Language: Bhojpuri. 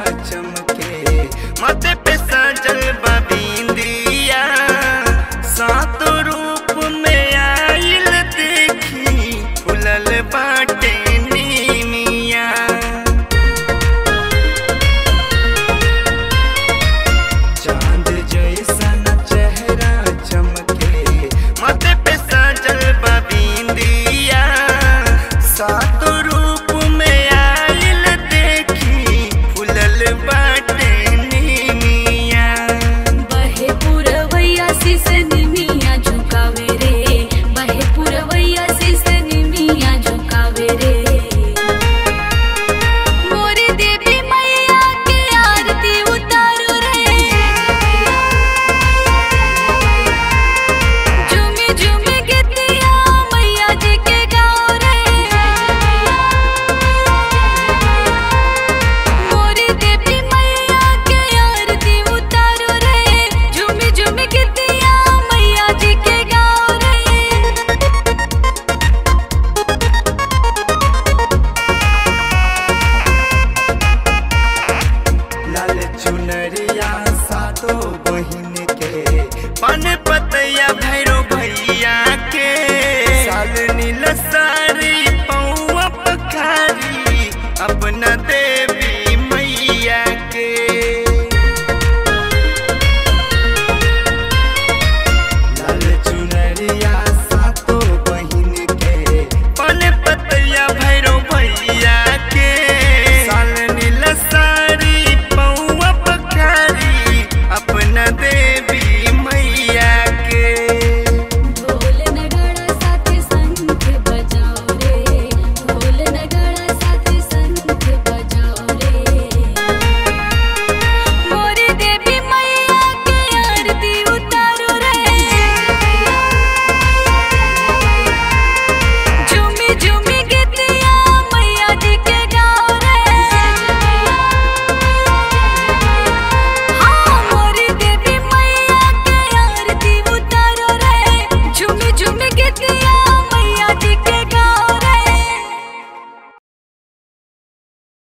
चमके माथे पे सजल बबिंदिया सात रूप में आइल देखी फुलल बाटे नीमिया चांद जैसन चेहरा चमके माथे पे सजल बबिंदिया सात रूप में आइल देखी फुलल बाटे नीमिया बहे पुरवैया सिसनी मिया झुकावे रे बहे पुरवैया सिसनी मिया झुकावे रे मोरी देवी मैया के आरती उतारो रे झूमी झूमी गीतिया मैया जी के गाओ रे मोरी देवी मैया के आरती उतारो रे झूमी झूमी गीतिया मैया जी के गाओ रे लाल चुनरिया